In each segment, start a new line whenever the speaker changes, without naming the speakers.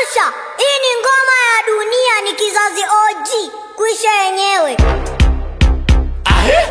Asha, hii ni ngoma ya dunia, ni kizazi OG, kuisha yenyewe.
Ahe.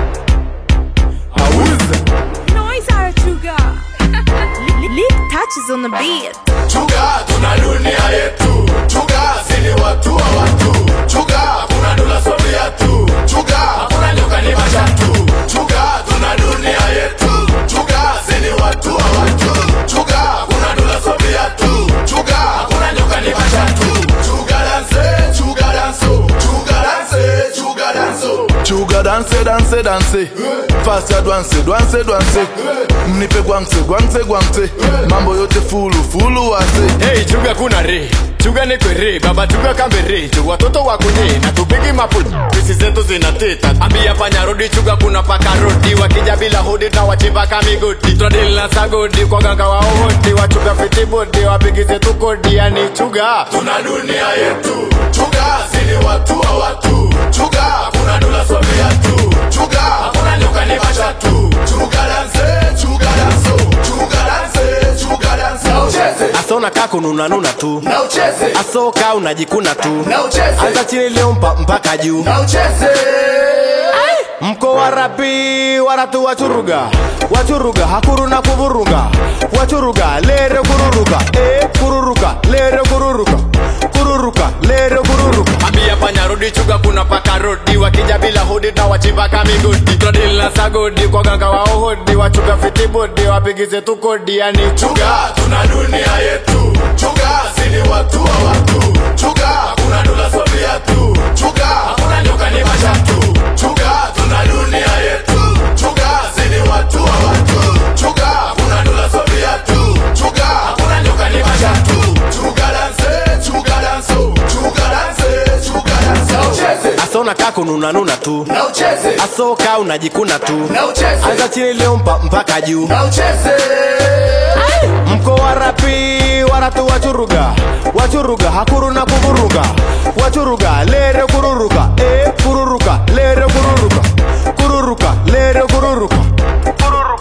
Auza.
Noise Arachuga. Lick touches on the beat.
Chuga tuna dunia yetu. Chuga sini watu wa watu. Chuga kuna dola sofia tu. Chuga hakuna nyoka ni machatu. Chuga tuna dunia yetu. Chuga sini watu wa watu. Chuga kuna dola sofia tu. Chuga hakuna nyoka ni machatu. Chuga dance, chuga danso. Chuga dance, chuga danso.
Chuga danse danse danse fast ya dwanse dwanse dwanse mnipe gwangse gwangse gwangse mambo yote fulu fulu wase
Hey, chuga kuna re chuga ni kwere baba chuga kambere tu watoto wakunye na tupigi mapul pisi zetu zinateta ambia panya rodi chuga kuna paka rodi wakija bila hodi na wachimba kamigoti tunadili na sagodi kwa ganga wa ohoti wachuga fiti bodi wapigi zetu kodi yani chuga tuna dunia yetu chuga sini watu wa watu chuga kuna dola sofia tu chuga hakuna nyoka ni machatu chuga danse chuga danso chuga danse chuga danse na ucheze
asona kako nunanuna tu
na ucheze
asoka unajikuna tu
na ucheze
anza chini leo mpa, mpaka juu
na ucheze
mko warapi waratu wachuruga wachuruga hakuru na kuvuruga wachuruga lere kururuka e, kururuka lere kururuka kururuka lere kururuka
ambia panya rodi chuga kuna paka rodi wakija bila hodi na wachimba kamigodi tunadili na sagodi kwa ganga wa ohodi wachuga fitibodi wapigize tu kodi yani chuga tuna dunia yetu chuga sini watu wa watu chuga kuna dola sofia tu chuga hakuna nyoka ni machatu chuga tuna dunia yetu chuga sini watu wa watu chuga kuna dola sofia tu chuga hakuna nyoka ni machatu chuga danse chuga danso chuga danse chuga danse na ucheze
asona kako nunanuna tu
na ucheze
asoka unajikuna tu
na ucheze
anza chini leo mpa, mpaka juu
na ucheze
mko warapi waratu wachuruga wachuruga hakuru na kuvuruga wachuruga lere kururuka e, kururuka lere kururuka kururuka lere kururuka kururuka